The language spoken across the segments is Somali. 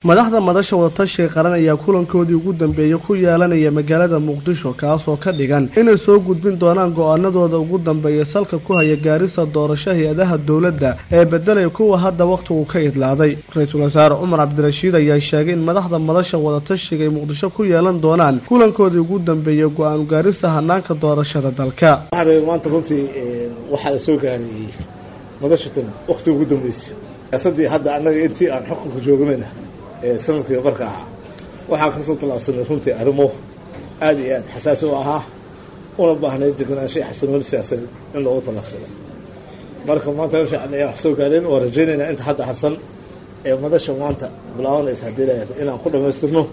madaxda madasha wadatashiga qaran ayaa kulankoodii ugu dambeeyey ku yeelanaya magaalada muqdisho kaasoo ka dhigan inay soo gudbin doonaan go-aanadooda ugu dambeeya salka ku haya gaarisa doorasho hay-adaha dowladda ee bedelaya kuwa hadda wakhtigu ka idlaaday ra-iisul wasaare cumar cabdirashiid ayaa sheegay in madaxda madasha wadatashiga ay muqdisho ku yeelan doonaan kulankoodii ugu dambeeyey go-aan gaarisa hanaanka doorashada dalka maanta runtii waxaa la soo gaarayey madashatan wakhtiga ugu dambeysay siyaasadii hadda annaga intii aan xukunka joognayna ee sanadkii barka ahaa waxaan kasoo tallaabsanay runtii arrimo aada iyo aada xasaasi u ahaa una baahnayd deganaansha xasanooni siyaasadeed in loogu tallaabsado marka maanta in fiican ayaan wax soo gaareen waa rajaynaynaa inta hadda harsan ee madasha maanta bilaabanaysa haddii la inaan ku dhammaystirno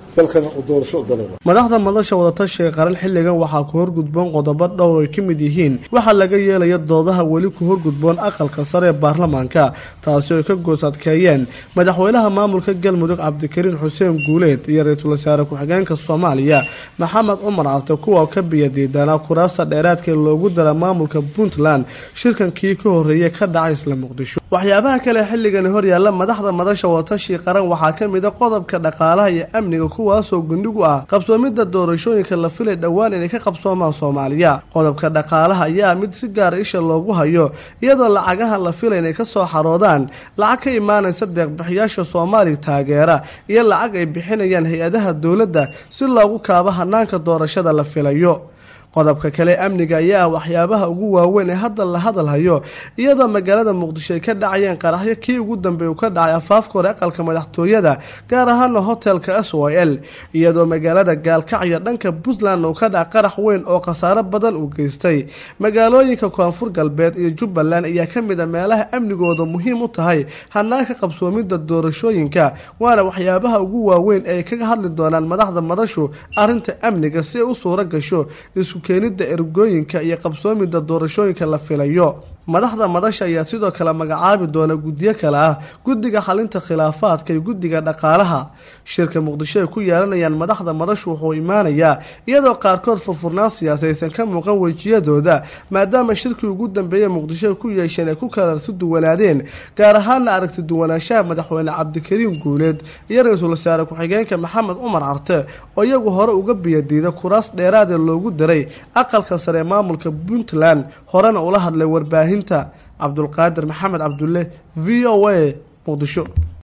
madaxda madasha wadatashiga qaran xilligan waxaa ku horgudboon qodobo dhowr ay ka mid yihiin waxaa laga yeelaya doodaha weli ku horgudboon aqalka sare ee baarlamaanka taasi oo ay ka goos adkeeyeen madaxweynaha maamulka galmudug cabdikariin xuseen guuleed iyo ra-iisul wasaare ku-xigeenka soomaaliya maxamed cumar carte kuwa ka biyadiidanaa kuraasta dheeraadka loogu dara maamulka puntland shirkankii ka horreeyay ka dhacay isla muqdisho waxyaabaha kale xilligani horyaalla madaxda madasha wadatashiga qaran waxaa ka mid a qodobka dhaqaalaha iyo amniga kuwaasoo gundhigu ah qabsoomidda doorashooyinka la filay dhowaan inay ka qabsoomaan soomaaliya qodobka dhaqaalaha ayaa mid si gaara isha loogu hayo iyadoo lacagaha la filay inay ka soo xaroodaan lacag ka imaanaysa deeqbixiyaasha soomaaliya taageera iyo lacag ay bixinayaan hay-adaha dowladda si loogu kaabo hanaanka doorashada la filayo qodobka kale amniga ayaa ah waxyaabaha ugu waaweyn ee hadda la hadalhayo iyadoo magaalada muqdisho ay ka dhacayeen qaraxyo kii ugu dambeey uu ka dhacay afaafka hore aqalka madaxtooyada gaar ahaana hotelka s o l iyadoo magaalada gaalkacyo dhanka puntland uu ka dhaca qarax weyn oo khasaaro badan uu geystay magaalooyinka koonfur galbeed iyo jubbaland ayaa ka mid a meelaha amnigooda muhiim u tahay hanaanka qabsoomidda doorashooyinka waana waxyaabaha ugu waaweyn ee ay kaga hadli doonaan madaxda madashu arrinta amniga si ay u suuro gasho keenida ergooyinka iyo qabsoomida doorashooyinka la filayo madaxda madasha ayaa sidoo kale magacaabi doona guddiyo kale ah guddiga xalinta khilaafaadka iyo guddiga dhaqaalaha shirka muqdisho ay ku yeelanayaan madaxda madashu wuxuu imaanayaa iyadoo qaarkood furfurnaan siyaasaysan ka muuqan wejiyadooda maadaama shirkii ugu dambeeyey muqdisho ay ku yeesheen ay ku kalarsi duwanaadeen gaar ahaana aragti duwanaanshaha madaxweyne cabdikariin guuleed iyo ra-iisul wasaare ku-xigeenka maxamed cumar carte oo iyagu hore uga biyadiida kuraas dheeraadee loogu daray aqalka sare ee maamulka puntland horena ula hadlay warbaahinta cabdulqaadir maxamed cabdulle v o a muqdisho